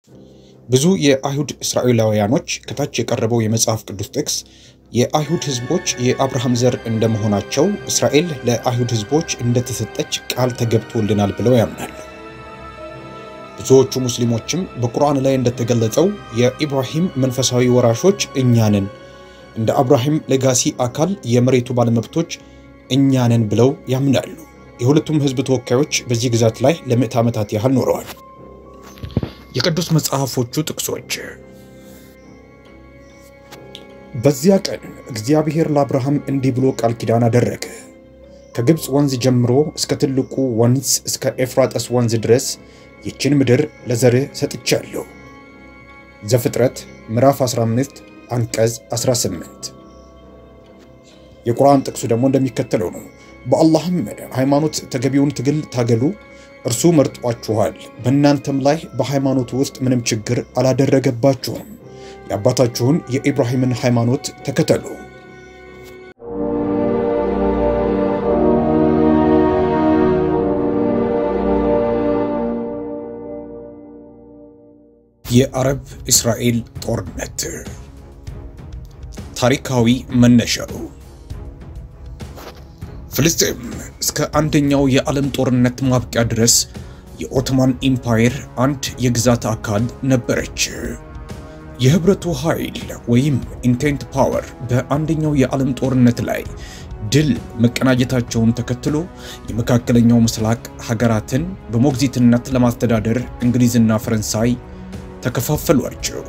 ብዙ የአይሁድ እስራኤላውያኖች ከታች የቀረበው የመጽሐፍ ቅዱስ ጥቅስ የአይሁድ ሕዝቦች የአብርሃም ዘር እንደመሆናቸው እስራኤል ለአይሁድ ሕዝቦች እንደተሰጠች ቃል ተገብቶልናል ብለው ያምናሉ። ብዙዎቹ ሙስሊሞችም በቁርአን ላይ እንደተገለጸው የኢብራሂም መንፈሳዊ ወራሾች እኛንን እንደ አብርሃም ሌጋሲ አካል የመሬቱ ባለመብቶች እኛንን ብለው ያምናሉ። የሁለቱም ሕዝብ ተወካዮች በዚህ ግዛት ላይ ለምዕት ዓመታት ያህል ኖረዋል። የቅዱስ መጽሐፎቹ ጥቅሶች በዚያ ቀን እግዚአብሔር ለአብርሃም እንዲህ ብሎ ቃል ኪዳን አደረገ። ከግብፅ ወንዝ ጀምሮ እስከ ትልቁ ወንዝ እስከ ኤፍራጠስ ወንዝ ድረስ ይችን ምድር ለዘርህ ሰጥቻለሁ። ዘፍጥረት ምዕራፍ 15 አንቀጽ 18። የቁርአን ጥቅሱ ደግሞ እንደሚከተለው ነው። በአላህም ሃይማኖት ተገቢውን ትግል ታገሉ፣ እርሱ መርጧችኋል፣ በእናንተም ላይ በሃይማኖቱ ውስጥ ምንም ችግር አላደረገባችሁም። የአባታችሁን የኢብራሂምን ሃይማኖት ተከተሉ። የአረብ እስራኤል ጦርነት ታሪካዊ መነሻው ፍልስጤም እስከ አንደኛው የዓለም ጦርነት ማብቂያ ድረስ የኦቶማን ኢምፓየር አንድ የግዛት አካል ነበረች። የህብረቱ ኃይል ወይም ኢንቴንት ፓወር በአንደኛው የዓለም ጦርነት ላይ ድል መቀናጀታቸውን ተከትሎ የመካከለኛው ምስራቅ ሀገራትን በሞግዚትነት ለማስተዳደር እንግሊዝና ፈረንሳይ ተከፋፈሏቸው።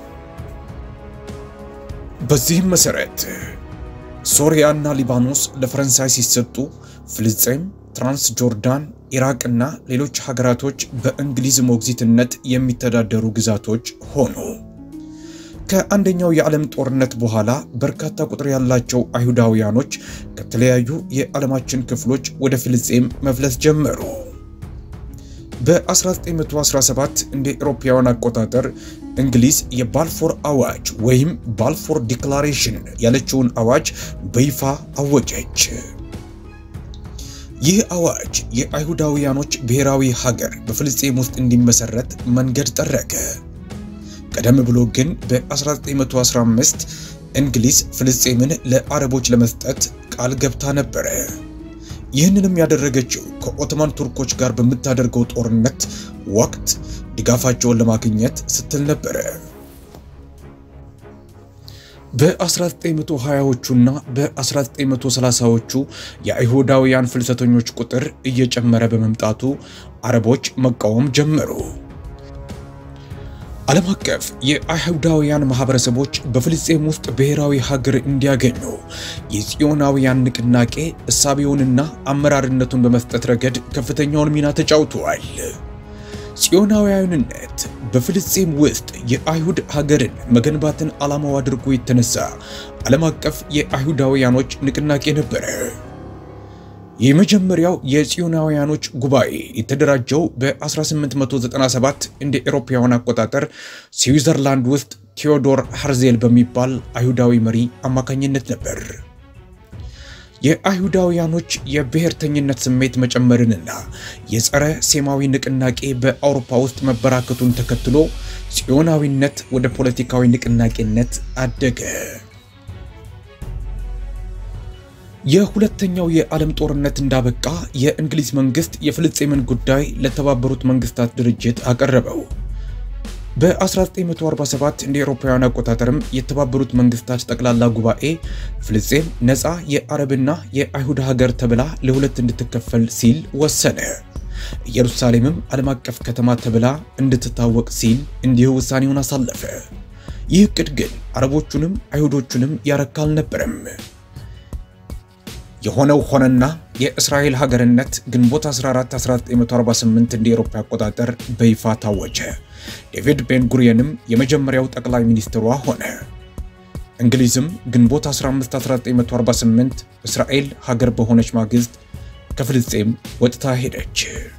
በዚህም መሰረት ሶሪያና ሊባኖስ ለፈረንሳይ ሲሰጡ፣ ፍልስጤም፣ ትራንስ ጆርዳን፣ ኢራቅና ሌሎች ሀገራቶች በእንግሊዝ ሞግዚትነት የሚተዳደሩ ግዛቶች ሆኑ። ከአንደኛው የዓለም ጦርነት በኋላ በርካታ ቁጥር ያላቸው አይሁዳውያኖች ከተለያዩ የዓለማችን ክፍሎች ወደ ፍልስጤም መፍለስ ጀመሩ። በ1917 እንደ ኤሮፓውያን አቆጣጠር እንግሊዝ የባልፎር አዋጅ ወይም ባልፎር ዲክላሬሽን ያለችውን አዋጅ በይፋ አወጀች። ይህ አዋጅ የአይሁዳውያኖች ብሔራዊ ሀገር በፍልስጤም ውስጥ እንዲመሰረት መንገድ ጠረገ። ቀደም ብሎ ግን በ1915 እንግሊዝ ፍልስጤምን ለአረቦች ለመስጠት ቃል ገብታ ነበረ። ይህንንም ያደረገችው ከኦቶማን ቱርኮች ጋር በምታደርገው ጦርነት ወቅት ድጋፋቸውን ለማግኘት ስትል ነበረ። በ1920ዎቹና በ1930ዎቹ የአይሁዳውያን ፍልሰተኞች ቁጥር እየጨመረ በመምጣቱ አረቦች መቃወም ጀመሩ። ዓለም አቀፍ የአይሁዳውያን ማህበረሰቦች በፍልስጤም ውስጥ ብሔራዊ ሀገር እንዲያገኙ የጽዮናውያን ንቅናቄ እሳቤውንና አመራርነቱን በመስጠት ረገድ ከፍተኛውን ሚና ተጫውተዋል። ጽዮናውያንነት በፍልስጤም ውስጥ የአይሁድ ሀገርን መገንባትን ዓላማው አድርጎ የተነሳ ዓለም አቀፍ የአይሁዳውያኖች ንቅናቄ ነበረ። የመጀመሪያው የጽዮናውያኖች ጉባኤ የተደራጀው በ1897 እንደ ኤሮፓውያን አቆጣጠር ስዊዘርላንድ ውስጥ ቴዎዶር ሃርዜል በሚባል አይሁዳዊ መሪ አማካኝነት ነበር። የአይሁዳውያኖች የብሔርተኝነት ስሜት መጨመርንና የጸረ ሴማዊ ንቅናቄ በአውሮፓ ውስጥ መበራከቱን ተከትሎ ጽዮናዊነት ወደ ፖለቲካዊ ንቅናቄነት አደገ። የሁለተኛው የዓለም ጦርነት እንዳበቃ የእንግሊዝ መንግስት የፍልስጤምን ጉዳይ ለተባበሩት መንግስታት ድርጅት አቀረበው። በ1947 እንደ አውሮፓውያን አቆጣጠርም የተባበሩት መንግስታት ጠቅላላ ጉባኤ ፍልስጤም ነፃ የአረብና የአይሁድ ሀገር ተብላ ለሁለት እንድትከፈል ሲል ወሰነ። ኢየሩሳሌምም ዓለም አቀፍ ከተማ ተብላ እንድትታወቅ ሲል እንዲሁ ውሳኔውን አሳለፈ። ይህ ዕቅድ ግን አረቦቹንም አይሁዶቹንም ያረካ አልነበረም። የሆነው ሆነና የእስራኤል ሀገርነት ግንቦት 14 1948 እንደ አውሮፓ አቆጣጠር በይፋ ታወጀ። ዴቪድ ቤን ጉሪየንም የመጀመሪያው ጠቅላይ ሚኒስትሯ ሆነ። እንግሊዝም ግንቦት 15 1948 እስራኤል ሀገር በሆነች ማግስት ከፍልስጤም ወጥታ ሄደች።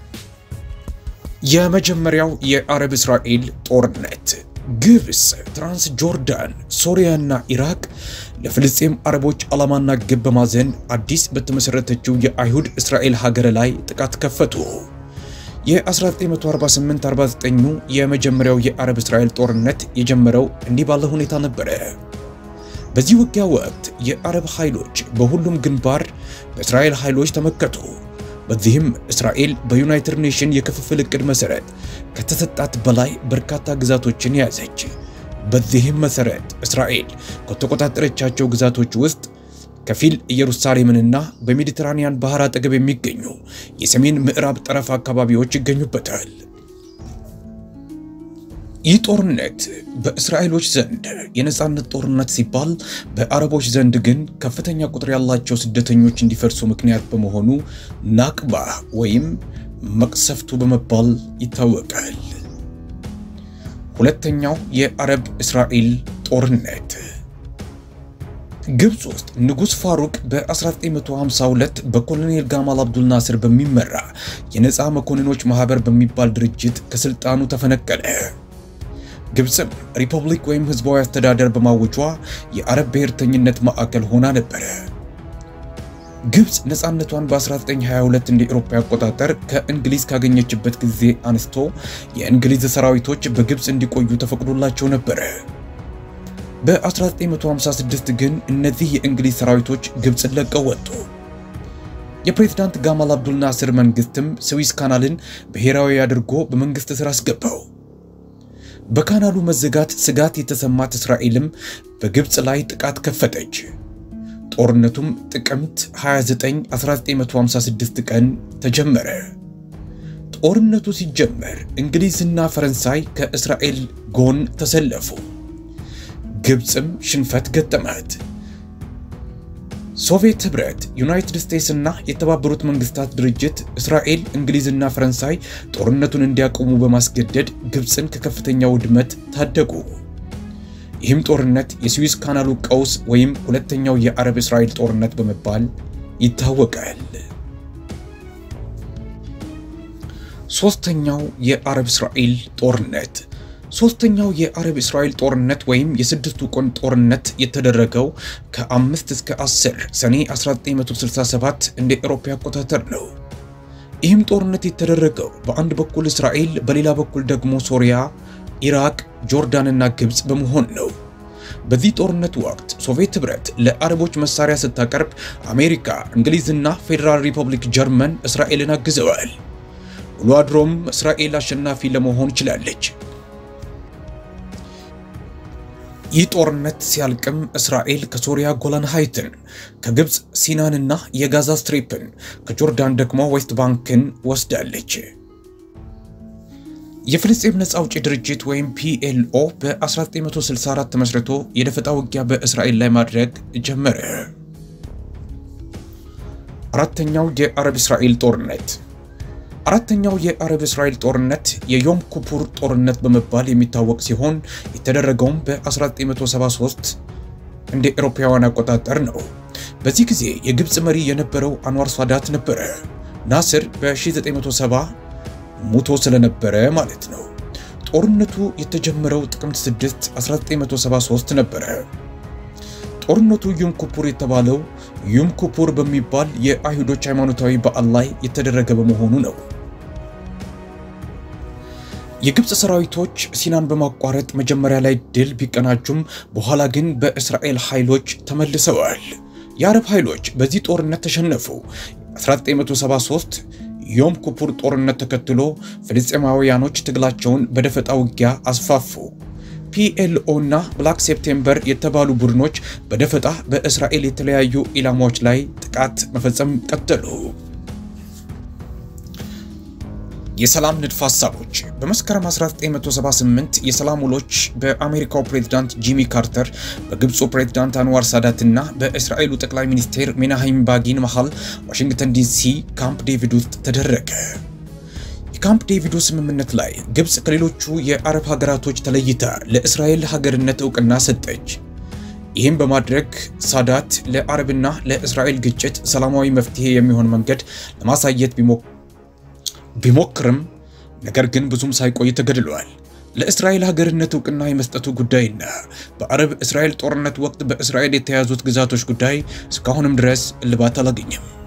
የመጀመሪያው የአረብ እስራኤል ጦርነት ግብፅ፣ ትራንስ ጆርዳን፣ ሶሪያና ኢራቅ ለፍልስጤም አረቦች ዓላማና ግብ በማዘን አዲስ በተመሠረተችው የአይሁድ እስራኤል ሀገር ላይ ጥቃት ከፈቱ። የ1948-49ኙ የመጀመሪያው የአረብ እስራኤል ጦርነት የጀመረው እንዲህ ባለ ሁኔታ ነበረ። በዚህ ውጊያ ወቅት የአረብ ኃይሎች በሁሉም ግንባር በእስራኤል ኃይሎች ተመከቱ። በዚህም እስራኤል በዩናይትድ ኔሽን የክፍፍል ዕቅድ መሠረት ከተሰጣት በላይ በርካታ ግዛቶችን ያዘች። በዚህም መሠረት እስራኤል ከተቆጣጠረቻቸው ግዛቶች ውስጥ ከፊል ኢየሩሳሌምንና በሜዲትራኒያን ባህር አጠገብ የሚገኙ የሰሜን ምዕራብ ጠረፍ አካባቢዎች ይገኙበታል። ይህ ጦርነት በእስራኤሎች ዘንድ የነፃነት ጦርነት ሲባል፣ በአረቦች ዘንድ ግን ከፍተኛ ቁጥር ያላቸው ስደተኞች እንዲፈርሱ ምክንያት በመሆኑ ናቅባ ወይም መቅሰፍቱ በመባል ይታወቃል። ሁለተኛው የአረብ እስራኤል ጦርነት ግብፅ ውስጥ ንጉሥ ፋሩቅ በ1952 በኮሎኔል ጋማል አብዱል ናስር በሚመራ የነፃ መኮንኖች ማኅበር በሚባል ድርጅት ከሥልጣኑ ተፈነቀለ። ግብፅም ሪፐብሊክ ወይም ሕዝባዊ አስተዳደር በማወጇ የአረብ ብሔርተኝነት ማዕከል ሆና ነበረ። ግብፅ ነፃነቷን በ1922 እንደ ኤሮፓ አቆጣጠር ከእንግሊዝ ካገኘችበት ጊዜ አንስቶ የእንግሊዝ ሰራዊቶች በግብፅ እንዲቆዩ ተፈቅዶላቸው ነበረ። በ1956 ግን እነዚህ የእንግሊዝ ሰራዊቶች ግብፅን ለቀው ወጡ። የፕሬዝዳንት ጋማል አብዱል ናስር መንግስትም ስዊዝ ካናልን ብሔራዊ አድርጎ በመንግስት ስር አስገባው። በካናሉ መዘጋት ስጋት የተሰማት እስራኤልም በግብፅ ላይ ጥቃት ከፈተች። ጦርነቱም ጥቅምት 29 1956 ቀን ተጀመረ። ጦርነቱ ሲጀመር እንግሊዝና ፈረንሳይ ከእስራኤል ጎን ተሰለፉ። ግብፅም ሽንፈት ገጠማት። ሶቪየት ህብረት፣ ዩናይትድ ስቴትስ እና የተባበሩት መንግስታት ድርጅት እስራኤል፣ እንግሊዝና ፈረንሳይ ጦርነቱን እንዲያቆሙ በማስገደድ ግብፅን ከከፍተኛ ውድመት ታደጉ። ይህም ጦርነት የስዊዝ ካናሉ ቀውስ ወይም ሁለተኛው የአረብ እስራኤል ጦርነት በመባል ይታወቃል። ሶስተኛው የአረብ እስራኤል ጦርነት ሶስተኛው የአረብ እስራኤል ጦርነት ወይም የስድስቱ ቀን ጦርነት የተደረገው ከ5 እስከ 10 ሰኔ 1967 እንደ ኤሮፓ አቆጣጠር ነው። ይህም ጦርነት የተደረገው በአንድ በኩል እስራኤል፣ በሌላ በኩል ደግሞ ሶሪያ፣ ኢራቅ፣ ጆርዳንና ግብፅ በመሆን ነው። በዚህ ጦርነት ወቅት ሶቪየት ህብረት ለአረቦች መሳሪያ ስታቀርብ፣ አሜሪካ፣ እንግሊዝና ፌዴራል ሪፐብሊክ ጀርመን እስራኤልን አግዘዋል። ውሎ አድሮም እስራኤል አሸናፊ ለመሆን ችላለች። ይህ ጦርነት ሲያልቅም እስራኤል ከሶሪያ ጎላን ሃይትን፣ ከግብፅ ሲናንና የጋዛ ስትሪፕን፣ ከጆርዳን ደግሞ ዌስት ባንክን ወስዳለች። የፍልስጤም ነፃ አውጪ ድርጅት ወይም ፒኤልኦ በ1964 ተመስርቶ የደፈጣ ውጊያ በእስራኤል ላይ ማድረግ ጀመረ። አራተኛው የአረብ እስራኤል ጦርነት አራተኛው የአረብ እስራኤል ጦርነት የዮም ኩፑር ጦርነት በመባል የሚታወቅ ሲሆን የተደረገውም በ1973 እንደ ኤሮፓውያን አቆጣጠር ነው። በዚህ ጊዜ የግብፅ መሪ የነበረው አንዋር ሳዳት ነበረ። ናስር በ1970 ሙቶ ስለነበረ ማለት ነው። ጦርነቱ የተጀመረው ጥቅምት 6 1973 ነበረ። ጦርነቱ ዩም ኩፑር የተባለው ዩም ኩፑር በሚባል የአይሁዶች ሃይማኖታዊ በዓል ላይ የተደረገ በመሆኑ ነው። የግብፅ ሰራዊቶች ሲናን በማቋረጥ መጀመሪያ ላይ ድል ቢቀናጁም በኋላ ግን በእስራኤል ኃይሎች ተመልሰዋል። የአረብ ኃይሎች በዚህ ጦርነት ተሸነፉ። 1973 ዮም ኩፑር ጦርነት ተከትሎ ፍልስጤማውያኖች ትግላቸውን በደፈጣ ውጊያ አስፋፉ። ፒኤልኦ እና ብላክ ሴፕቴምበር የተባሉ ቡድኖች በደፈጣ በእስራኤል የተለያዩ ኢላማዎች ላይ ጥቃት መፈጸም ቀጠሉ። የሰላም ንድፈ ሐሳቦች በመስከረም 1978 የሰላም ውሎች በአሜሪካው ፕሬዝዳንት ጂሚ ካርተር፣ በግብፁ ፕሬዝዳንት አንዋር ሳዳት እና በእስራኤሉ ጠቅላይ ሚኒስቴር ሜናሃይም ባጊን መሃል ዋሽንግተን ዲሲ ካምፕ ዴቪድ ውስጥ ተደረገ። የካምፕ ዴቪዱ ስምምነት ላይ ግብፅ ከሌሎቹ የአረብ ሀገራቶች ተለይታ ለእስራኤል ሀገርነት እውቅና ሰጠች። ይህም በማድረግ ሳዳት ለአረብና ለእስራኤል ግጭት ሰላማዊ መፍትሄ የሚሆን መንገድ ለማሳየት ቢሞክርም ነገር ግን ብዙም ሳይቆይ ተገድሏል። ለእስራኤል ሀገርነት እውቅና የመስጠቱ ጉዳይና በአረብ እስራኤል ጦርነት ወቅት በእስራኤል የተያዙት ግዛቶች ጉዳይ እስካሁንም ድረስ እልባት አላገኘም።